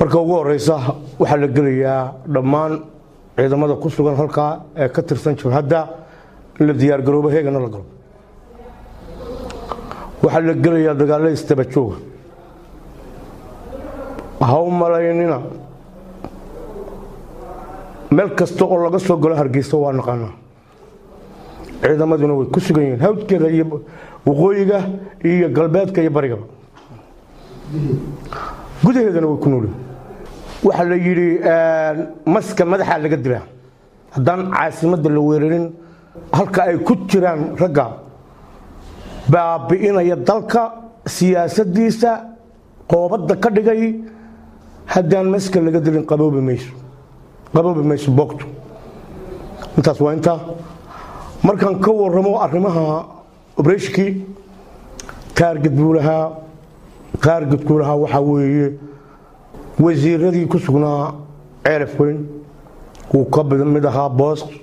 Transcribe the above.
marka ugu horeysa waxaa la gelayaa dhammaan ciidamada ku sugan halkaa ee ka tirsan jabhadda in la diyaargaroobo heegana la galo waxaa la gelayaa dagaalla istabajooga ha u malaynina meel kasta oo laga soo galo hargeysa waa naqaanaa ciidamaduna way ku sugan yihiin hawdkeeda iyo waqooyiga iyo galbeedka iyo barigaba gudaheedana way ku noolyihin waxaa la yidhi maska madaxaa laga dilaa haddaan caasimadda la weerarin halka ay ku jiraan ragga baabi'inaya dalka siyaasaddiisa qoobadda ka dhigay haddaan maska laga dilin qaboobi mayso qaboobi mayso boogtu intaas waa intaa markaan ka waramo arrimaha obreshkii taarged buu lahaa taargedkuu lahaa waxaa weeye wasiiradii ku sugnaa ceelaf weyn wuu ka mid ahaa boos